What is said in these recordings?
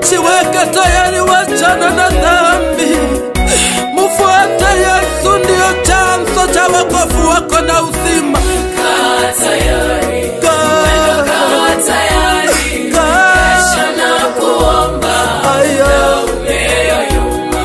Jiweke tayari, wachana na dhambi, mfuate Yesu, ndiyo chanzo cha wokovu wako na uzima. Kaa tayari, Kaa, kaa tayari, kaa, kesha na kuomba aya, umeyoyoma.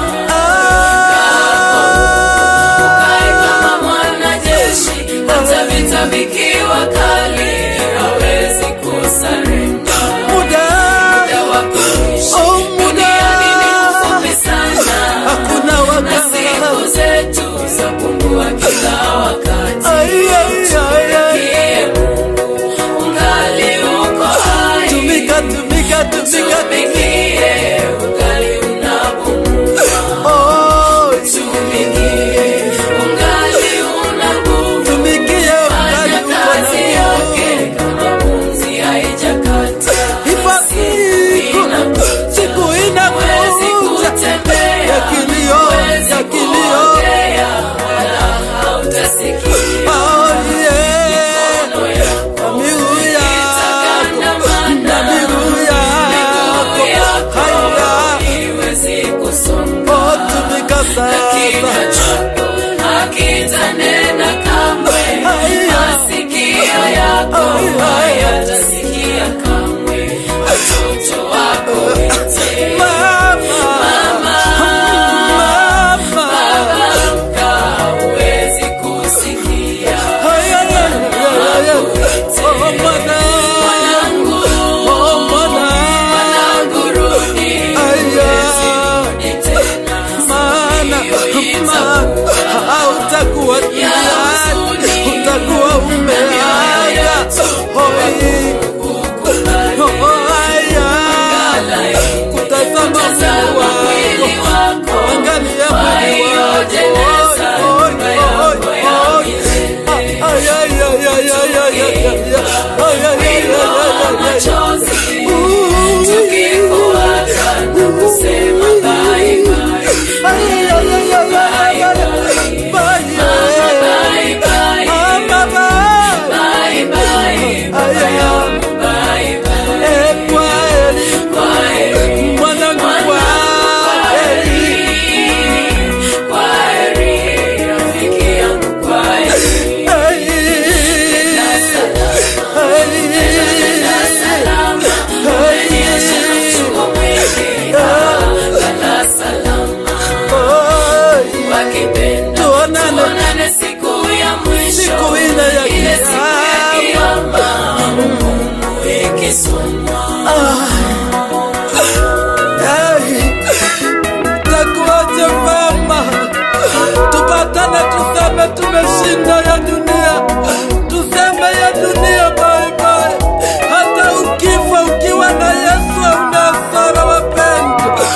Kae ah, kama mwanajeshi, hata vita vikiwa kali, hawezi kusarenda. muda, Muda wa kuishi oh, muda, duniani ni mfupi sana, hakuna na wakati. siku zetu zapungua kila wakati. Aya, aya, aya. Tumikie Mungu, ungali uko hai. Tumika, tumika, tumika, Tumikie, ungali unapumua. oh, Tumikie, ungali una nguvu. tumikie Fanya ukali uko kazi na yake kama pumzi haijakata. Ipo siku, siku Huwezi inakuja kutembea, ya kilio, huwezi ya kilio. kuongea, wala hautasikia. Oh, yeah. Mikono yako Miguu yako itakandamana. na miguu Miguu yako yako haya, haiwezi kusonga. oh, tumika Kinywa sasa. chako hakitanena kamwe. Haya. Masikio yako Haya. hayatasikia kamwe. Watoto wako wote Mama, mama, amka, huwezi kusikia. haya, haya, haya. Oh, mwana, Mwanangu, oh, mwana. mwanangu, rudi. Aya. Rudi tena. maana maana hautakuwa duniani, utakuwa umeaga. Hoi, haya, kutazama Mungu wako, angalia mwili wako. Hoi, hoi, hoi, hoi. Ay, ay, ay, ay, ay, ay, ay, ay, ay. Ay, ay, ay, ay, ay, ay, ay. Ooh. Ay, ay, ay, ay, ay, ay, ay, ay. Bye, yeah. Mama, bye. Ay, ay, ay. Eh, kwaheri. Mwanangu, kwaheri. Ay, ay, ay. Tuonane Siku ya mwisho, siku ile ya ile siku ya kiyama. kiyama, hukumu ikisomwa. Hey, takuache mama, tupatane tuseme tumeshinda ya dunia, tuseme ya dunia bye bye. Hata ukifa ukiwa na Yesu hauna hasara wapendwa.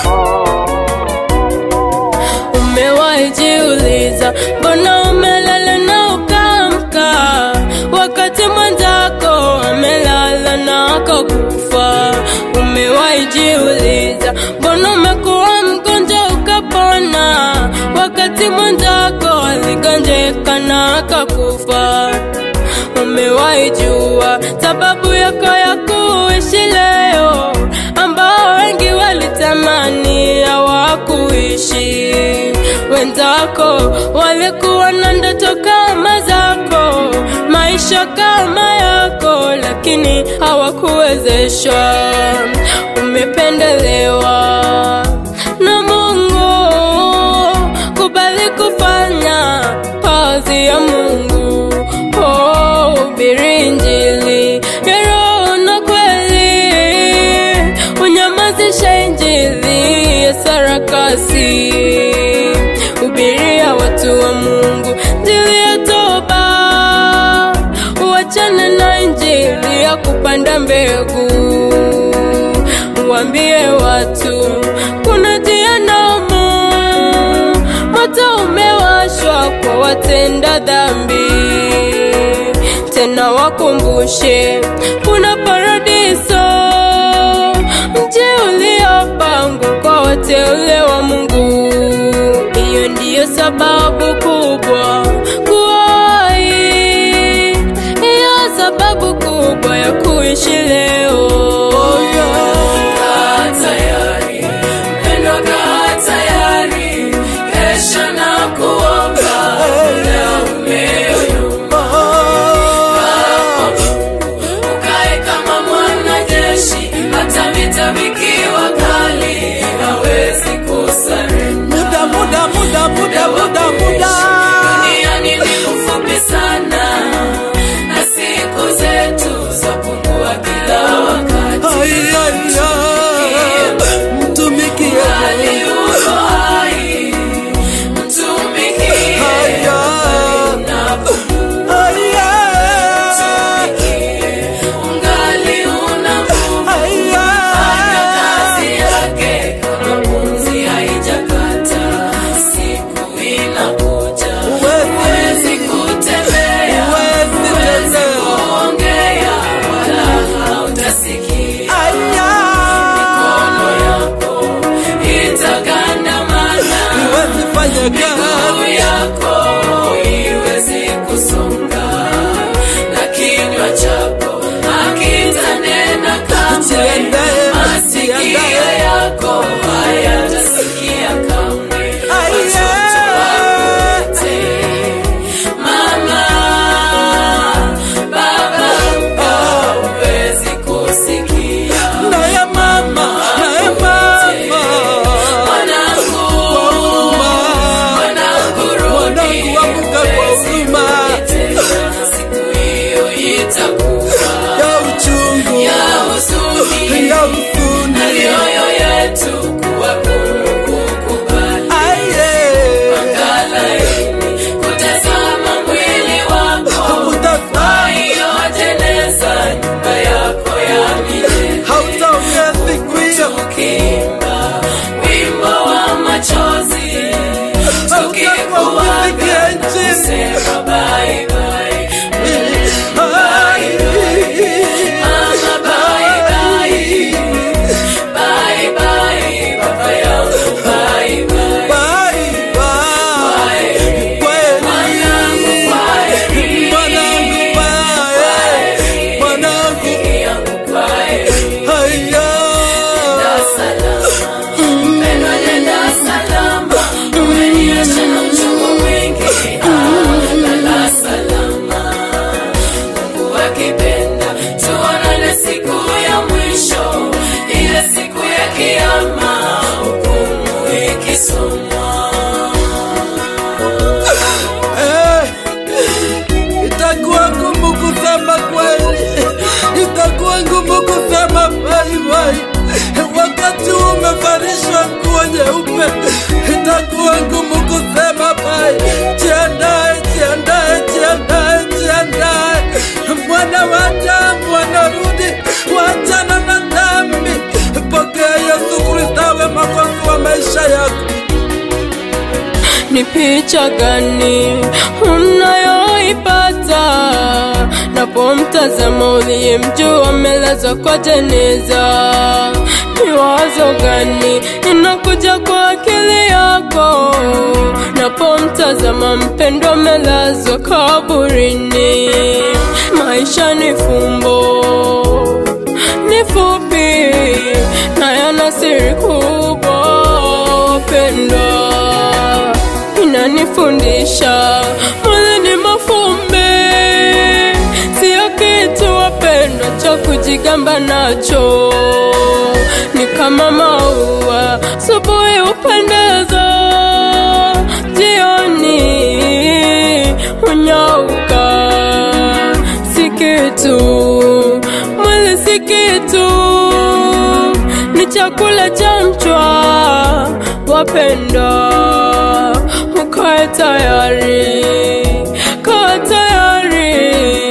Umewahi jiuliza mbona umelala na ukaamka, wakati mwenzako amelala na akakufa? Umewahi jiuliza mbona umekuwa mgonjwa ukapona, wakati mwenzako aligonjeka na akakufa? Umewahi jua sababu yako ya kuishi leo, ambao wengi walitamani hawakuishi. Wenzako walikuwa na ndoto kama zako, maisha kama yako, lakini hawakuwezeshwa. Umependelewa na Mungu, kubali kufanya kazi ya Mungu. Oh, hubiri Injili ya Roho na kweli, unyamazishe Injili ya sarakasi. Hubiria watu wa Mungu Injili ya toba, uachane na Injili ya kupanda mbegu. Waambie watu kuna jehanamu, moto umewashwa kwa watenda dhambi. Tena wakumbushe kuna paradiso, mji uliopangwa kwa wateule wa Mungu. Hiyo ndiyo sababu kubwa kuwahi, hiyo sababu kubwa ya kuishi leo. Kaa tayari, wana wa Adamu wanarudi wachana na dhambi. Pokea Yesu Kristo awe mwokozi wa maisha yako. ni picha gani unayoipata napomtazama uliyemjua amelazwa kwa jeneza? Ni wazo gani inakuja kwa akili yako napomtazama mpendwa amelazwa kaburini? Maisha ni fumbo, ni fupi na yana siri kubwa, wapendwa inanifundisha mwili ni mafumbe, sio kitu wapendwa cha kujigamba nacho. Ni kama maua, asubuhi hupendeza, jioni hunyauka. Si kitu, mwili si kitu, ni chakula cha mchwa, wapendwa ukae tayari, kaa tayari